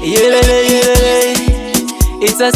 yelele yelele it's a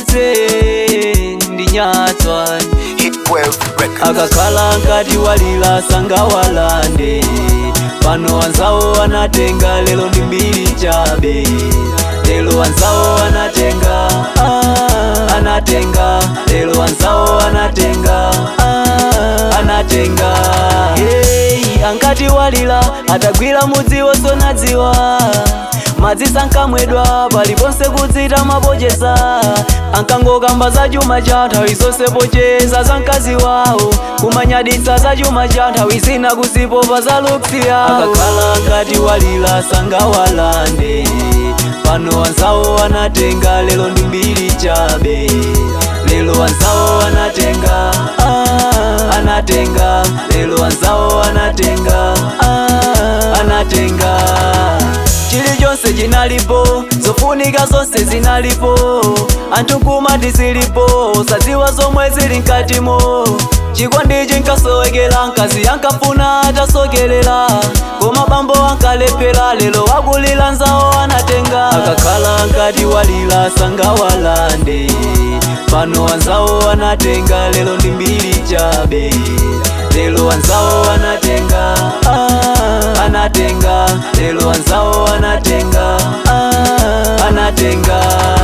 city ndinyatswa Hitwave Records. akakhala nkati walila sangawalande pano wanzawo anatenga lelo ndi mbiri chabe lelo wanzawo anatenga ah, anatenga lelo wanzawo anatenga ah, anatenga hey, ankati walila atagwira mudzi wosonadziwa madzi sankamwedwa paliponse kudzita mapocheza ankangokamba za chuma cha nthawi zonse pocheza za mkazi wawo kumanyaditsa za chuma cha nthawi zina kuzipopa za luksi yawo akakhala nkati walila sangawalande pano wanzawo anatenga lelo ndi mbiri chabe lelo wanzawo anatenga ah, anatenga lelo wanzawo anatenga ah, anatenga chilichonse chinalipo zofunika zonse zinalipo anthu nkumati zilipo sadziwa zomwe zili mkatimo chikondi chinkasowekera mkazi yankafuna atasokerera koma bambo ankalephera lero wakulira nzawo anatenga akakhala nkati walira sangawalande pano wanzawo anatenga lero ndi mbiri chabe lelo wanzawo anatenga ah, anatenga lelo wanzawo anatenga ah, anatenga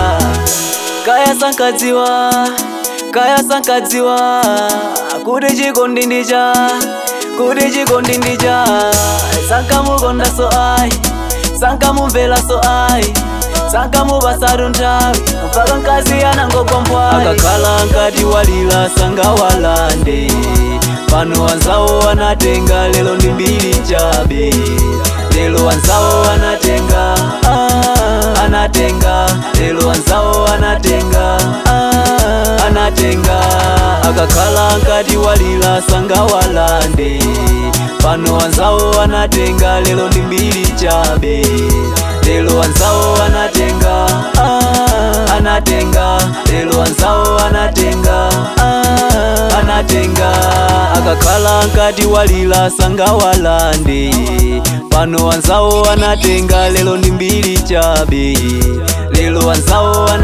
kaya sankadziwa kaya sankadziwa kuti chikondi ndicha kuti chikondi ndicha sankamukonda so ayi sankamumvera so ayi sankamupasatu nthawi mpaka mkazi anangogwa mpwali akakhala nkati walira sangawalande pano wanzawo anatenga lelo ndi mbiri chabe lelo wanzawo anatenga ah, anatenga lelo wanzawo anatenga ah, anatenga akakhala nkati walira sangawalande pano wanzawo anatenga lelo ndi mbiri chabe lelo wanzawo anatenga ah, anatenga lelo wanzawo anatenga ah, anatenga akakhala nkati walira sangawalande pano wanzawo anatenga lelo ndi mbiri chabe lelo wanzawo